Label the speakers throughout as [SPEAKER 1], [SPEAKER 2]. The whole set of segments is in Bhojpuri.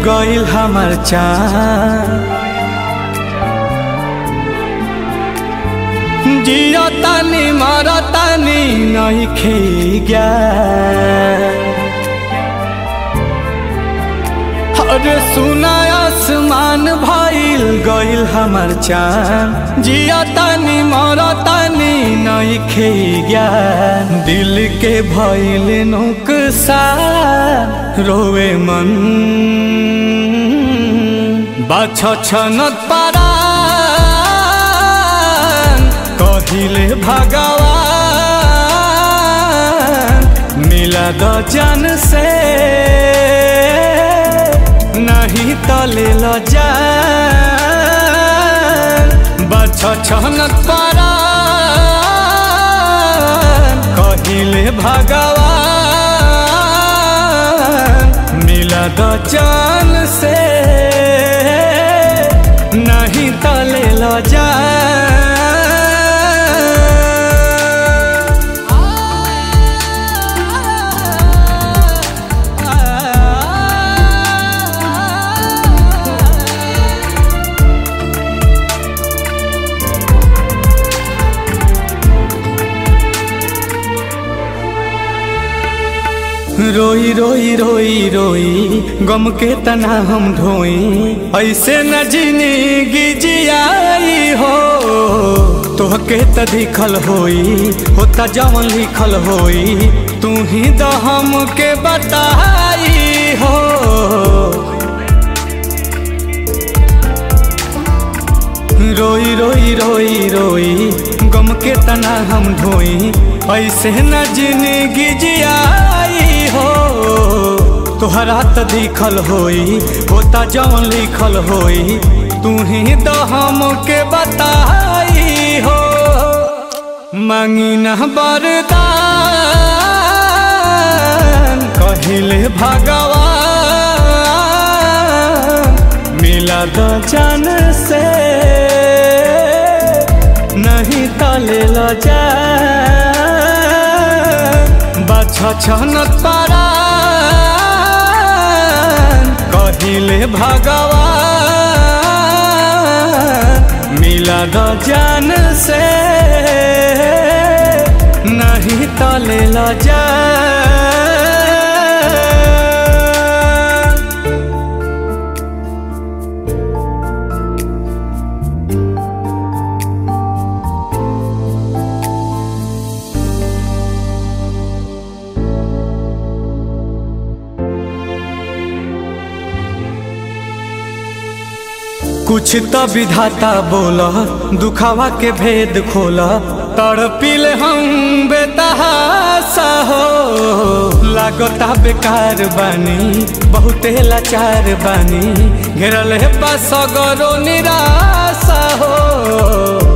[SPEAKER 1] गइल हमर चाँद जियो तानी मरो तानी नहीं खे अरे सुना आसमान भइल गइल हमर चाँद जियो तानी मरो तानी नहीं खे दिल के भइल नुकसान रोवे मन बाछ छनत पारा कहिले भगवान मिला द जन से नहीं तले ल जान बछ छनत पारा कहिले भगवान मिला द जन से नहीं तले ल जान रोई रोई रोई रोई गम के तना हम ढोई ऐसे न जिंदगी जियाई हो तोहके त दिखल होई होता जवन लिखल होई तू ही द हम के बताई हो रोई रोई रोई रोई गम के तना हम ढोई ऐसे न जिंदगी जियाई हो तोहरा त दिखल होई होता जवन लिखल होई तू ही तो हम के बताई हो मांगी न बरदान कहिले भगवान मिला द जान से नहीं तले ल जा बाछ छनत पारा कहिले भगवान मिला द जान से नहीं तले ल जा कुछ तो विधाता बोला दुखावा के भेद खोला तड़पिल हम बेतहासा हो लागता बेकार बानी बहुते लाचार बानी घेरल है बसगरो निराशा हो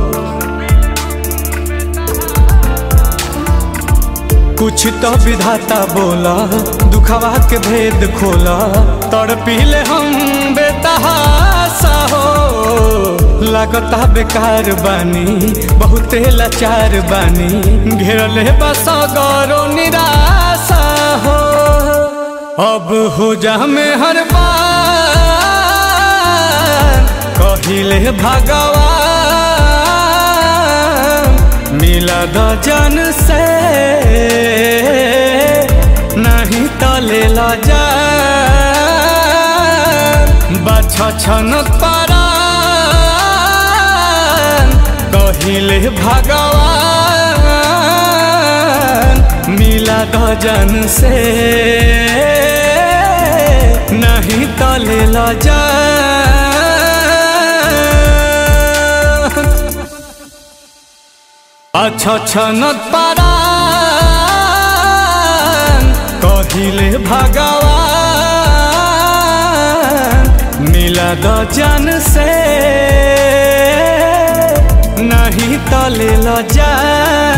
[SPEAKER 1] कुछ तो विधाता बोला दुखावा के भेद खोला तड़पिले हम बेतहासा हो लागता बेकार बानी बहुते लाचार बानी घेरल है बसगरो निराशा हो अब हो जा में हर बार कहिले भगवान मिला द जन से नहीं तले ल जा बाछ छनत पारा कहिले भगवान मिला द जन से नहीं तले ल जा अच्छा छनत पारा कहिले भगवान मिला द जन से नहीं तले ल जा